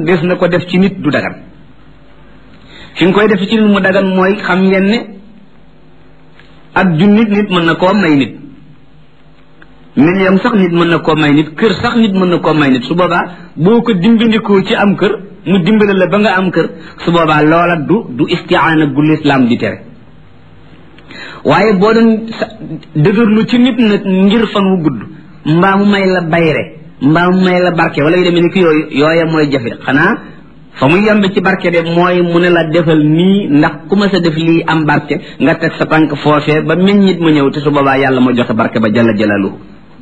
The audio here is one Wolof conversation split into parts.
des na ko def ci nit du dagan fi nga koy def ci nit mu dagan mooy xam ngeen ne ak junnit nit mën na koo may nit million sax nit mën na koo may nit kër sax nit mën na koo may nit su boobaa boo ko dimbandikoo ci am kër mu dimbale la ba nga am kër su boobaa loola du du istiaana gu lislaam di tere waaye boo doon dëgërlu ci nit nag ngir fan wu gudd mbaa mu may la bayre mbaa mu may la barke wala yu demee ni ki yooyu yooya mooy jafe xanaa fa mu yemb ci barke de mooy mu ne la defal nii ndax ku ma sa def lii am barke nga teg sa tànk foofee ba meññit ma ñëw te su boobaa yàlla ma joxe barke ba jalla jalaluhu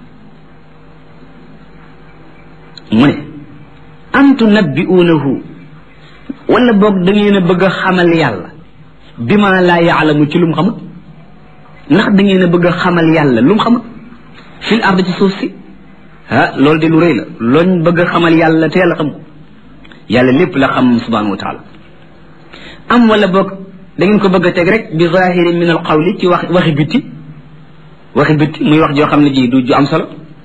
mu ne am tunabbi'uunahu wala boog da ngeen a bëgg a xamal yàlla bi ma laa yaalamu ci lu mu xamut ndax da ngeen a bëgg a xamal yàlla lu mu xamut fil ard ci suuf si ah loolu de lu rëy la looñ bëgg a xamal yàlla te yàlla xam ko yàlla lépp la xam subhanahu wa taala am wala boog da ngeen ko bëgg a teg rek bi zahirin min al qawli ci wax waxi bitti waxi bitti muy wax joo xam ne ji du ju am solo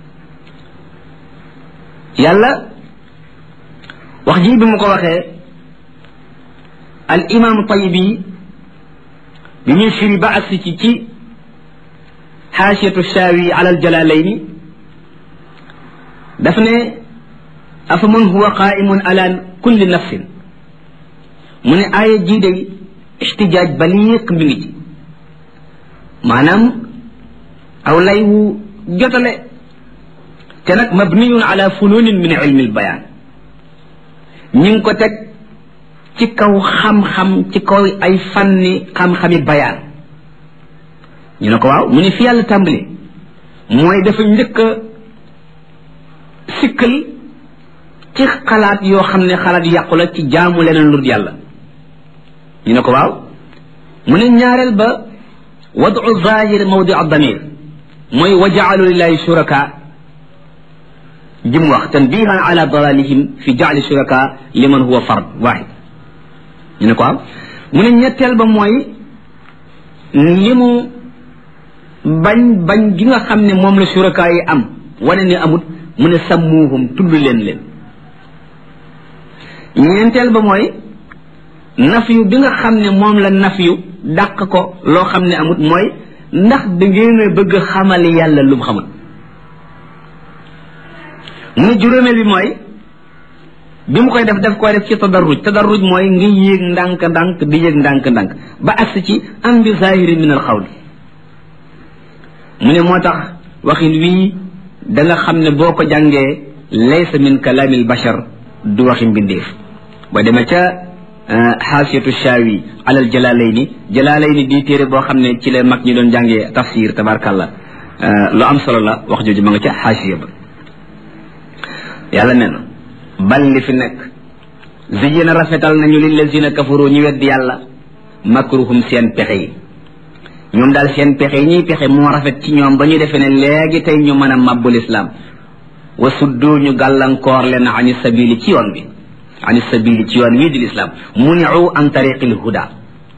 yàlla wax ji bi mu ko waxee al imam tayibi bi muy firi ba agsi ci ci xaasiyatu shaawi ala al jalalayni daf ne afa man huwa qaimun ala kulli nafsin mu ne aaya jii day ixtijaaj baliiq mi ngi ci maanaam aw lay wu jotale te nag mabniyun ala fununin min ilmi albayaan ñi ngi ko teg ci kaw xam-xam ci kaw ay fanni xam-xami bayaan ñu ne ko waaw mu ne fi yàlla tàmbali mooy dafa njëkk a sikkal ci xalaat yoo xam ne xalaat yàqu la ci jaamu leneen lu dul yàlla ñu ne ko waaw mu ne ñaareel ba wadu zahir mawdi damir mooy wa jaalu lillahi shuraka jim wax tanbihan ala dalalihim fi jaali shuraka liman huwa fard wahid ñu ne ko waaw mu ne ñetteel ba mooy li mu bañ bañ gi nga xam ne moom la shuraka yi am wane ne amut mu ne sammuhum tudd leen leen ñeenteel ba mooy nafyu bi nga xam ne moom la nafyu dàq ko loo xam ne amut mooy ndax da ngeen a bëgg xamal yàlla lu mu xamul mu ne juróomeel bi mooy bi mu koy def daf koy def ci tadarruj tadarruj mooy nga yéeg ndànk-ndànk di yéeg ndànk-ndànk ba agsi ci am bi zahiri min al xawli mu ne moo tax waxin wii da nga xam ne boo ko jàngee laysa min kalaamil bashar du waxi mbindeef ba demee ca xaasiyatu shaawi alal jalaalayni jalaalayni di téere boo xam ne ci la mag ñi doon jàngee tafsir tabarkàllah lu am solo la wax jooju ma nga ca xaasiya ba yàlla nee na bal li fi nekk ziyina rafetal nañu lillazina kafaru ñu weddi yàlla makruhum seen pexe yi ñoom daal seen pexe yi ñuy pexe moo rafet ci ñoom ba ñu defee ne léegi tey ñu mën a màbbul islaam wa suddu ñu gàllankoor leen ani sabili ci yoon bi ani sabili ci yoon wii di lislaam muniu an tariqil huda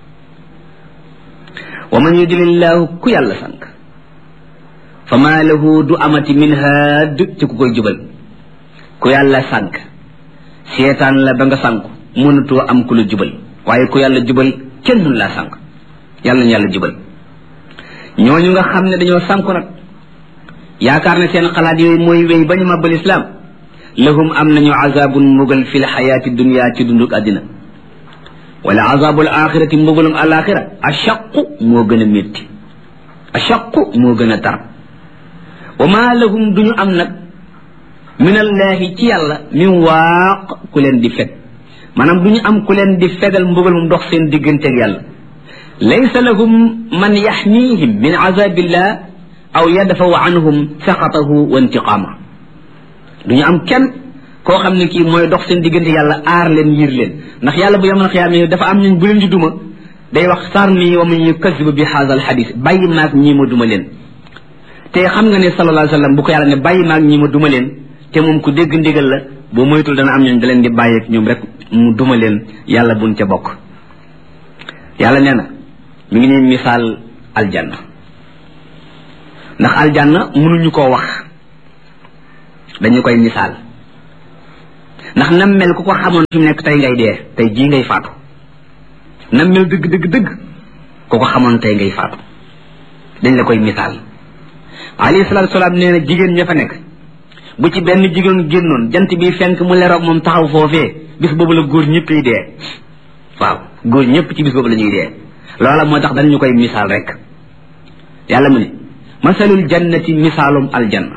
wa man yudlillahu ku yàlla sànk fa maa lahu du amati min haad ci ku koy jubal ku yàlla sànk seetaan la ba nga sànku mënutoo am ku la jubal waaye ku yàlla jubal kenn dun laa sànk yàlla ñu yàlla jubal ñooñu nga xam ne dañoo sànku nag yaakaar ne seen xalaat yooyu mooy wéy ba ñu màbbal islaam lahum am nañu azabun mbugal fi lxayaati dunia ci dunduk àddina wala azabul axirati mbugalum alaxira achaqu moo gën a métti achaqu moo gën a tar wa ma lahum duñu am nag min allahi ci yàlla min waaq ku leen di feg maanaam duñu am ku leen di fegal mbugal mu dox seen digganteeg yàlla laysa lahum man yaxniihim min azabillah aw yadfaw anhum saxatahu wa intiqaama duñu am kenn koo xam ne kii mooy dox seen diggante yàlla aar leen yiir leen ndax yàlla bu yamal xiyaam dafa am ñun bu leen di duma day wax sarni wa man yukasibu bi haza al xadis bàyyi maag ñii ma duma leen te xam nga ne sallallahu alayhi wa sallam bu ko yàlla ne bàyyi maag ñii ma duma leen te moom ku dégg ndigal la boo moytul dana am ñooñ da leen di bàyyi ak ñoom rek mu duma leen yàlla buñ ca bokk yàlla nee na mi ngi ñuy misaal aljanna ndax aljanna mënuñu koo wax dañu koy misaal ndax nam mel ku ko xamoon fi mu nekk tey ngay dee tey jii ngay faatu nam mel dëgg dëgg dëgg ku ko xamoon tey ngay faatu dañ la koy misaal alayhi salaatu salaam nee na jigéen ña fa nekk bu ci benn jigéen génnoon jant bi fenk mu leroog moom taxaw foofee bis boobu la góor ñëpp yi dee waaw góor ñëpp ci bis boobu la ñuy dee loola moo tax dañ ñu koy misaal rek yàlla mu ne masalul jannati misaalum aljanna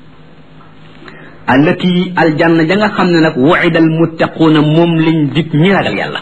allati aljanna ja nga xam ne nag wuida almuttaquuna moom lañ dig ñi ragal yàlla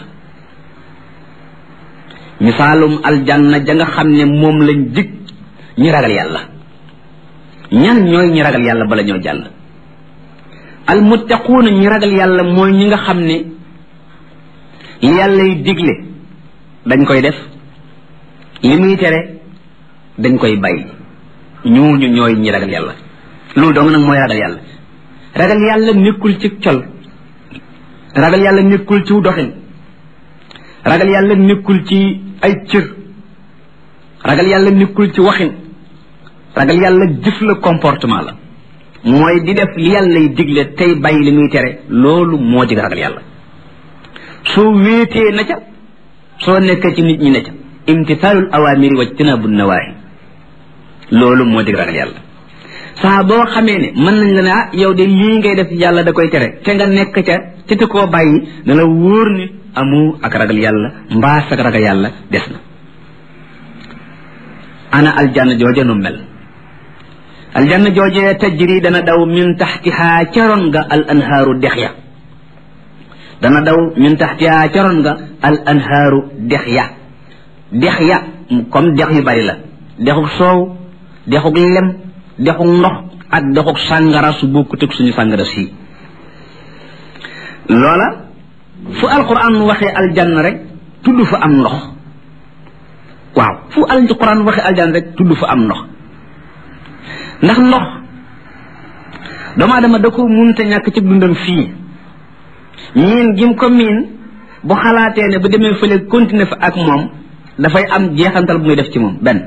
misaalum aljanna ja nga xam ne moom lañ dig ñi ragal yàlla ñan ñooy ñi ragal yàlla bala ñoo jàll almuttaquuna ñi ragal yàlla mooy ñi nga xam ne li yàlla yi digle dañ koy def li muy tere dañ koy bàyyi ñooñu ñooy ñi ragal yàlla loolu dong nag mooy ragal yàlla ragal yàlla nekkul ci col ragal yàlla nekkul ci doxin ragal yàlla nekkul ci ay cër ragal yàlla nekkul ci waxin ragal yàlla jëf la comportement la mooy di def li yàlla yi digle tey bàyyi li muy tere loolu moo di ragal yàlla soo wéetee na ca soo nekkee ci nit ñi na ca imtisaalul awaamiri wa jtinaabu nawaahi loolu moo di ragal yàlla saa boo xamee ne mën nañ la ne ah yow de lii ngay def yàlla da koy tere te nga nekk ca te te koo bàyyi na la wóor ni amu ak ragal yàlla mbaa ak ragal yàlla des na ana aljanna jooje nu mel aljanna jooje tajri dana daw min taxtihaa caroon nga al anhaaru dex ya dana daw min taxtihaa caroon nga al anhaaru dex ya dex ya comme dex yu bari la dexuk soow dexuk lem dexuk ndox ak dexuk sàngara su bokkut ak suñu sàngara si loola fu alquran waxee aljanna rek tudd fa am ndox waaw fu alquran waxee aljanna rek tudd fa am ndox ndax ndox doomu aadama da ko munta ñàkk ci dundam fii miin gim ko miin bu xalaatee ne bu demee fële continuer fa ak moom dafay am jeexantal bu muy def ci moom benn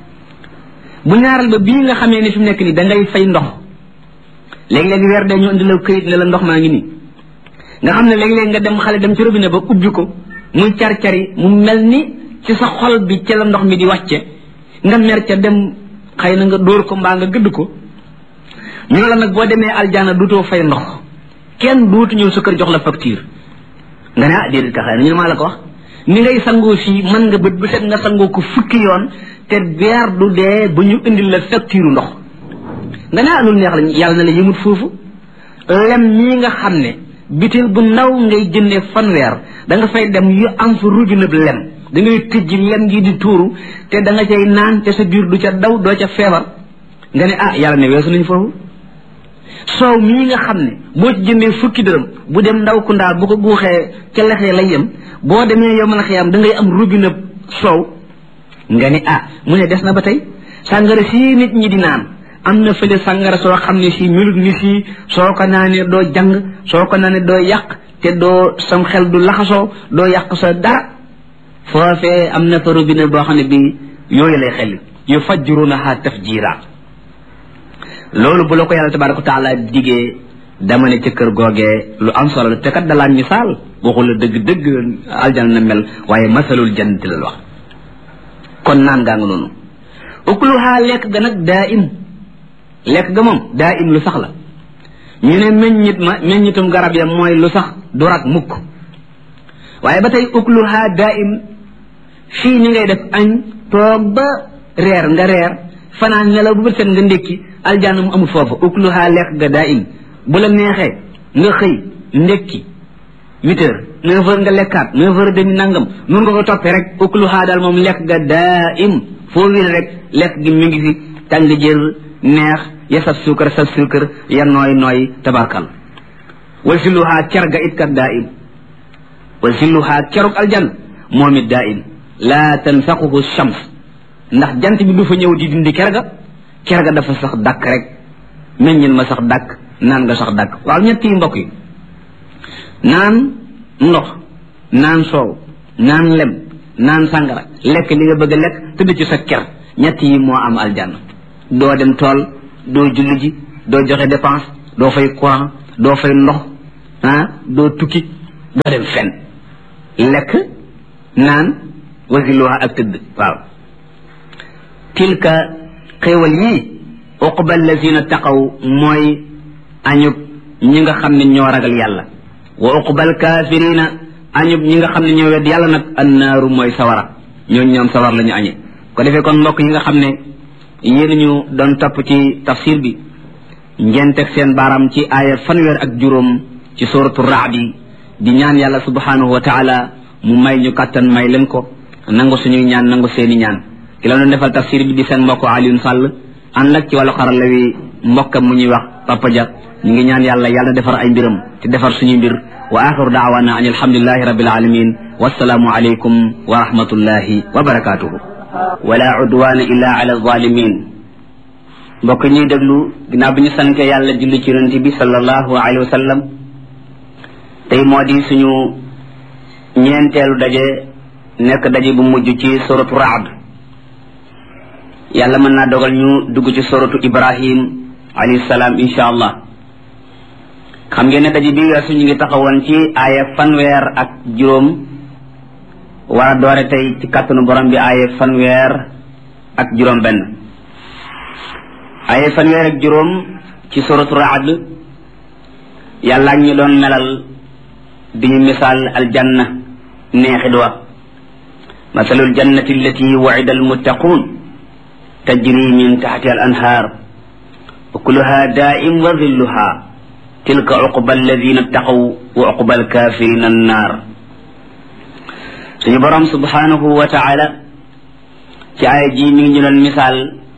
bu ñaaral ba bii nga xamee ni fi mu nekk nii da ngay fay ndox léeg-léeg weer dee ñu indi la këyit ne la ndox maa ngi nii nga xam ne léeg-léeg nga dem xale dem ci robinet ba ubbi ko muy car-cari mu mel ni ci sa xol bi ci la ndox mi di wàcce nga mer ca dem xëy na nga dóor ko mbaa nga gëdd ko ñu ne la nag boo demee aljana duutoo fay ndox kenn duutu ñëw sa kër jox la facture nga ne ah déedéet ka xëy na ñu ne maa la ko wax ni ngay sangoo fii mën nga bët bu set nga sangoo ko fukki yoon te weer du dee bu ñu indil la facture ndox nga ne ah loolu neex la yàlla na la yëmut foofu lem ñii nga xam ne bitil bu ndaw ngay jëndee fanweer da nga fay dem yu am fa robinet lem da ngay tëjji lem gi di tuuru te da nga cay naan te sa biir du ca daw doo ca feebar nga ne ah yàlla ne weesu nañ foofu soow mii nga xam ne boo ci jëndee fukki dërëm bu dem ndaw ku ndaa bu ko guuxee ca lexee lay yem boo demee yow mën a xiyam da ngay am robinet soow nga ne ah mu ne des na ba tey sàngara sii nit ñi di naan am na fële sàngara soo xam ne si melut ni sii soo ko naanee doo jàng soo ko naanee doo yàq te doo sam xel du laxasoo doo yàq sa dara foofee am na fa robinet boo xam ne bi yooyu lay xel yu fajjurunaha tafjira loolu bu la ko yàlla tabaraka wa taala digee dama ne ca kër googee lu am solo la te kat dalaa misaal waxul la dëgg dëgg aljana na mel waaye masalul jannati la wax kon naan gaa nga noonu ukluha lekk ga nag daa im lekk ga moom daa im lu sax la ñu ne meññit ma meññitum garab ya mooy lu sax du rak mukk waaye ba tey ukluha daa im fii ni ngay def añ toog ba reer nga reer fanaan nelaw bu bët set nga ndékki aljanna mu amul foofu ukluha lekk ga daa im bu la neexee nga xëy ndékki huit heures neuf heures nga lekkaat neuf heures demi nangam nun nga ko toppee rek ukluha daal moom lekk ga daa im foo wér rek lekk gi mi ngi fi tàng jër neex ya saf suukar saf suukar ya nooy nooy tabarkal wal silluha cer ga it kat daa im wal silluha keruk aljan moom it daa im laa tanfaquhu shams ndax jant bi du fa ñëw di dindi ker ga ker ga dafa sax dàkk rek meññin ma sax dàkk naan nga sax dàkk waaw ñett yi mbokk yi naan ndox naan soow naan lem naan sàngara lekk li nga bëgg a lekk tëdd ci sa ker ñett yi moo am aljanna doo dem tool doo julli ji doo joxe dépense doo fay courant doo fay ndox ah doo tukki doo dem fen lekk naan wasiluha ak tëdd waaw tilka xéewal yii uqba allazina taqaw mooy añub ñi nga xam ne ñoo ragal yàlla wa uqba alkafirina añub ñi nga xam ne ñoo wedd yàlla nag annaaru mooy sawara ñooñ ñoom sawar la ñu añe ko defee kon mbokk yi nga xam ne yéen ñu doon topp ci tafsir bi ngeen teg seen baaram ci aaya fanweer ak juróom ci suratu raadi di ñaan yàlla subhanahu wa taala mu may ñu kàttan may leen ko nangu suñuy ñaan nangu seeni ñaan ki la doon defal tafsir bi di seen mbokk Alioune Sall ànd ak ci wàllu xarala wi mbokkam mu ñuy wax Papa Dia ñu ngi ñaan yàlla yàlla defar ay mbiram te defar suñuy mbir wa axiru daawana an alhamdulilahi rabbil alamin wassalaamu alaykum wa rahmatullahi wa barakatuhu wala udwana illa ala zalimin mbokk ñuy déglu ginnaaw bi ñu sante yàlla julli ci yonente bi sallallahu alayhi wa sallam tey moo di suñu ñeenteelu daje nekk daje bu mujj ci suratu raad yàlla mën naa dogal ñu dugg ci suratu ibrahim alayhi salaam insha allah xam ngeen ne daje bi weesu ñu ngi taxawoon ci aaya fanweer ak juróom war a doore tey ci kàttanu borom bi aaya fanweer ak juróom benn aaya fanweer ak juróom ci suratu raad yàlla ak ñu doon melal di ñu misaal aljanna neexit wa masalu aljannati allati wa'ida almuttaqun tajri min taxti al anhaar ukuluha daa'im wa dhilluha tilka uqba alladina ttaqaw wa uqba alkafirina annaar suñu borom subhanahu wa taala ci aaya ji mi ngi ñu doon misaal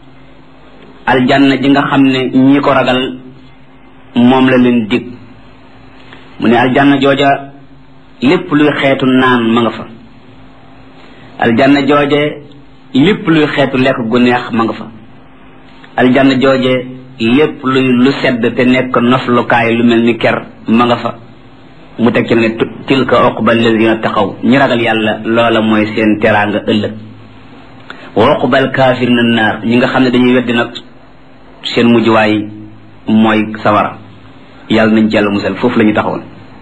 aljanna ji nga xam ne ñi ko ragal moom la leen dig mu ne aljanna jooja lépp luy xeetu naan ma nga fa aljanna jooje lépp luy xeetu lekk gu neex ma nga fa aljanna jooje lépp luy lu sedd te nekk noflukaay lu mel ni ker ma nga fa mu teg ci ne tilka uqba alladina taxaw ñi ragal yàlla loola mooy seen teraanga ëllëg wa uqba alkafirina naar ñi nga xam ne dañuy weddi nag seen mujjuwaay mooy sawara yàlla nañ ci yàlla musal foofu la ñu taxawoon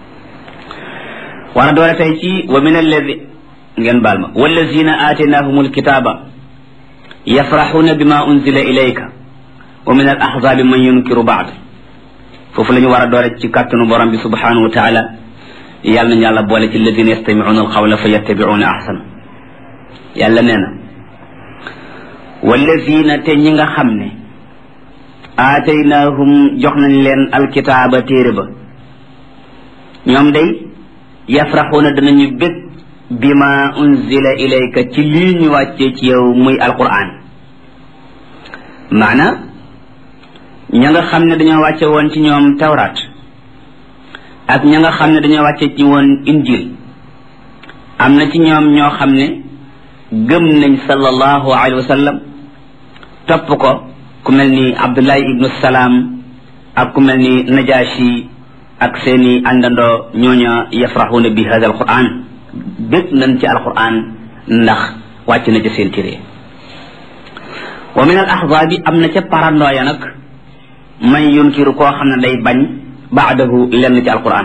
war a doole tey ci wa min alladi ngeen baal ma wallazina aataynahum alkitaba yafraxuuna bima unzila ilayka wa min al ahzabi man yunkiru baad foofu la ñu war a doole ci kàttanu borom bi subhanahu wa taala yàlla nañu yàlla boole ci alladina yastamicuuna alqawla fa yattabicuuna ahsana yàlla nee na wallazina te ñi nga xam ne aataynaahum jox nañ leen alkitaaba téere ba ñoom day yafraxuuna danañu bég bima unzila ilayka ci lii ñu wàccee ci yow muy alquran maana ña nga xam ne dañoo wàcce woon ci ñoom tawraat ak ña nga xam ne dañoo wàcce ci woon injil am na ci ñoom ñoo xam ne gëm nañ sallallahu alayhi wa sallam topp ko ku mel ni abdullahi ibnu salaam ak ku mel ni najashi ak seeni àndandoo ñooña yafraxuuna bi hada alquran bég nañ ci alquran ndax wàcc na ci seen téere wa min al ahzaabi am na ca parandoo ya nag man yunkiru koo xam ne day bañ baadahu lenn ci alquran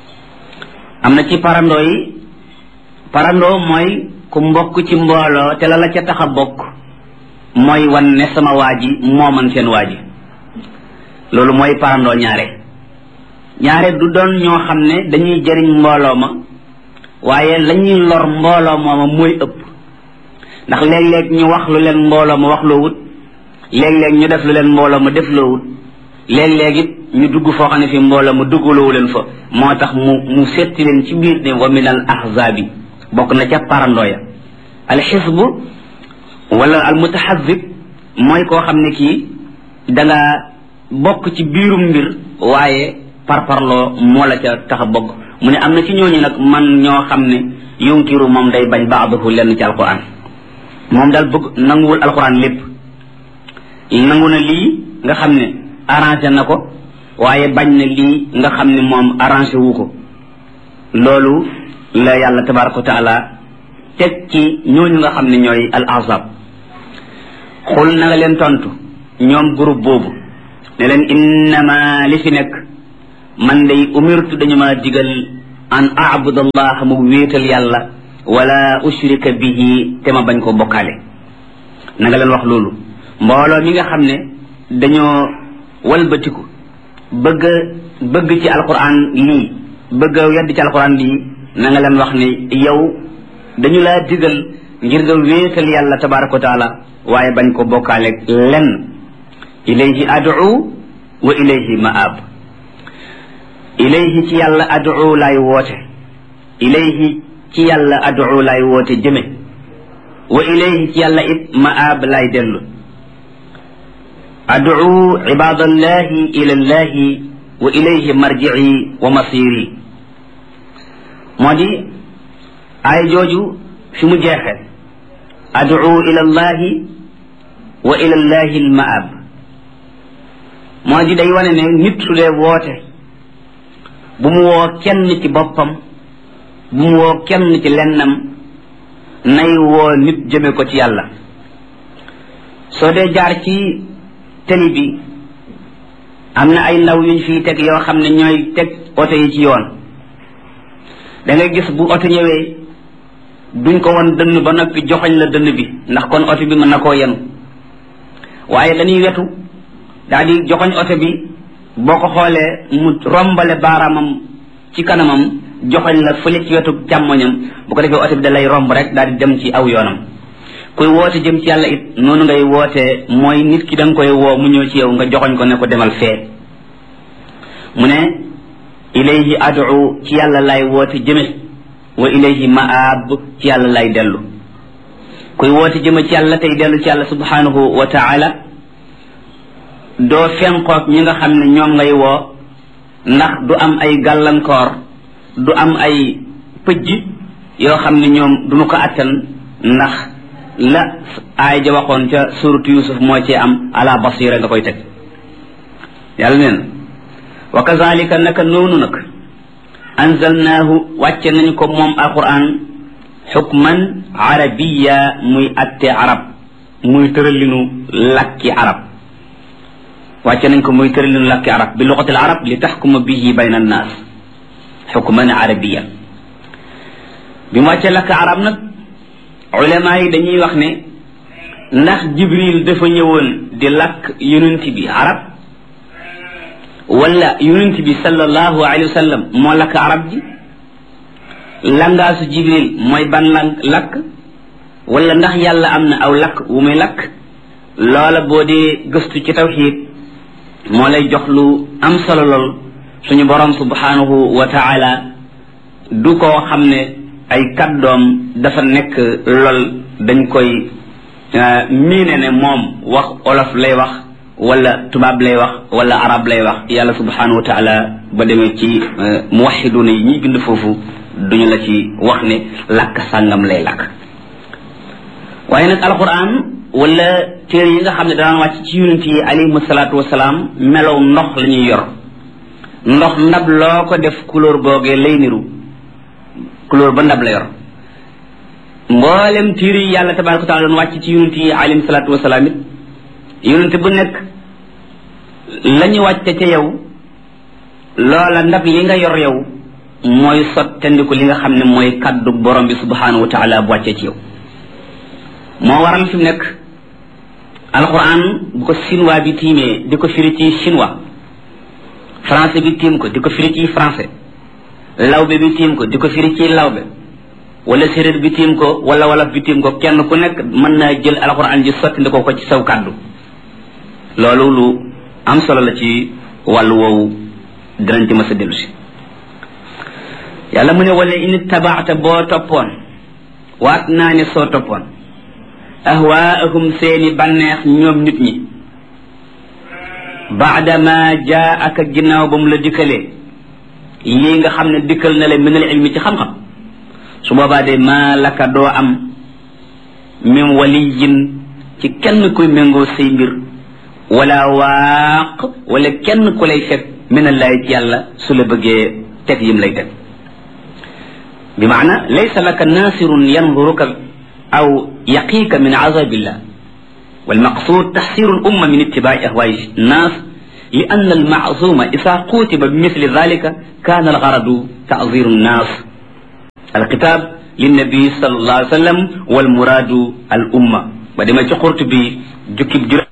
am na ci parandoo yi parandoo mooy ku mbokk ci mbooloo te la la ca tax a bokk mooy wan ne sama waa ji moo man seen waa ji loolu mooy parandoo ñaare ñaare du doon ñoo xam ne dañuy jëriñ mbooloo ma waaye lañuy lor mbooloo mooma mooy ëpp ndax léeg-léeg ñu wax lu leen mbooloo ma wax loo wut léeg-léeg ñu def lu leen mbooloo ma def loo wut léeg-léeg it ñu dugg foo xam ne fi mbooloo ma duggaloowu leen fa moo tax mu mu setti leen ci biir ne wa min al ahzabi bokk na ca parandoo ya al xisbu wala al mutaxazib mooy koo xam ne kii danga bokk ci biirum mbir waaye parparloo moo la ca tax a bokk mu ne am na ci ñooñu nag man ñoo xam ne yunkiru moom day bañ baadahu lenn ci alquran moom daal bëgg nanguwul alquran lépp nangu na lii nga xam ne arrangé na ko waaye bañ na lii nga xam ne moom arrangé wu ko loolu la yàlla tabaraka wa taala teg ci ñooñu nga xam ne ñooy al ahzab xul na nga leen tontu ñoom groupe boobu ne leen innama li fi nekk man day umirtu dañu ma digal an aabud allah mu wéetal yàlla wala ushrika bihi te ma bañ ko bokkaale na nga leen wax loolu mbooloo mi nga xam ne dañoo walbatiku bëgg bëgg ci alquran lii bëgg a yedd ci alquran lii na nga leen wax ne yow dañu laa digal ngir nga wéetal yàlla tabaraka wa taala waaye bañ ko bokkaale lenn ilayhi ad'u wa ilayhi ma'ab ilayhi ci yàlla ad'u laay woote ilayhi ci yàlla ad'u laay woote jëme wa ilayhi ci yàlla it ma'ab laay dellu ad'u ibadallahi ila llahi wa ilayhi marji'i wa masiri moo di ay jooju fi mu jeexe ad'u ila llahi wa ila llahi almaab moo di day wane ne nit su dee woote bu mu woo kenn ci boppam bu mu woo kenn ci lennam nay woo nit jëme ko ci yàlla soo dee jaar ci teli bi am na ay ndaw yuñ fiy teg yoo xam ne ñooy teg oto yi ci yoon da ngay gis bu oto ñëwee duñ ko won dënn ba noppi joxoñ la dënn bi ndax kon oto bi mën na koo yenu waaye dañuy wetu daal di joxoñ oto bi boo ko xoolee mu rombale baaraamam ci kanamam joxoñ la fële ci wetu càmmoñam bu ko defee oto bi da lay romb rek daal di dem ci aw yoonam kuy woote jëm ci yàlla it noonu ngay wootee mooy nit ki da nga koy woo mu ñëw ci yow nga joxoñ ko ne ko demal fee mu ne ilayhi ad'u ci yàlla lay woote jëme wa ilayhi ma'ab ci yàlla lay dellu kuy woote jëme ci yàlla tey dellu ci yàlla subhanahu wa ta'ala doo fenqoog ñi nga xam ne ñoom ngay woo ndax du am ay gàllankoor du am ay pëjj yoo xam ne ñoom duñu ko attan ndax la aay ja waxoon ca suratu yusuf moo ci am ala basira nga koy teg yàlla neen wa kazalika naka noonu nag anzalnaahu wàcce nañ ko moom alquran xukman arabiya muy atte arab muy tëralinu lakki arab wàcce nañ ko muy tëralinu lakki arab bi luxatil arab li taxkuma bihi bayna annaas xukman arabiya bi mu wàccee lakk arab nag ulama yi dañuy wax ne ndax jibril dafa ñëwoon di lakk yonent bi arab wala yonent bi sallallahu alayhi wa sallam moo lakk arab ji langaasu jibril mooy ban lang lakk wala ndax yàlla am na aw lakk wu muy lakk loola boo dee gëstu ci tawxiid moo lay jox lu am solo lool suñu borom subhanahu wa taala du koo xam ne ay kàddoom dafa nekk lool dañ koy miine ne moom wax olof lay wax wala tubaab lay wax wala arab lay wax yàlla subhanahu wa taala ba demee ci muwaxiduna yi ñuy bind foofu duñu la ci wax ne làkk sàngam lay làkk waaye nag alquran wala téere yi nga xam ne daan wàcc ci yonent yi alayhim salaatu wasalaam melow ndox la ñuy yor ndox ndab loo ko def couleur googee lay niru couleur ba ndab la yor mboolem téere yi yàlla tabaraka wa taala doon wàcc ci yonent yi alayhim salaatu wasalaam it yonent bu nekk la ñu wàcce ca yow loola ndab li nga yor yow mooy sottandiku li nga xam ne mooy kaddu borom bi subhanahu wa taala bu wàccee ci yow moo waral fi mu nekk alquran bu ko chinois bi tiimee di ko firi ci chinois français bi tiim ko di ko firi ci français lawbe bi tiim ko di ko firi ci lawbe wala séréer bi tiim ko wala wolof bi tiim ko kenn ku nekk mën naa jël alquran ji sottandikoo ko ci saw kaddu loolu lu am solo la ci wàllu woowu dinañ ci mës a dellu si yàlla mu ne wala in tabaata boo toppoon waat naa ne soo toppoon ahwaahum seeni banneex ñoom nit ñi baadama jaa ak ginnaaw ba mu la dikkalee lii nga xam ne dikkal na la minal ilmi ci xam-xam su boobaa de maa laka doo am min waliyin ci kenn kuy méngoo say mbir wala waaq wala kenn ku lay fekk minallahi ci yàlla su la bëggee teg yim lay teg bi maana laysa laka nasirun yanduruka aw yaqiika min azabillah والمقصود تحسير الأمة من اتباع أهواء الناس li ann almaasuma isa qutiba bi misli dalika kana algaradu taziru nnas alkitab linnabi sal allah alih sallam walmuradu al umma ba dema ci xurt bi jukkib juróom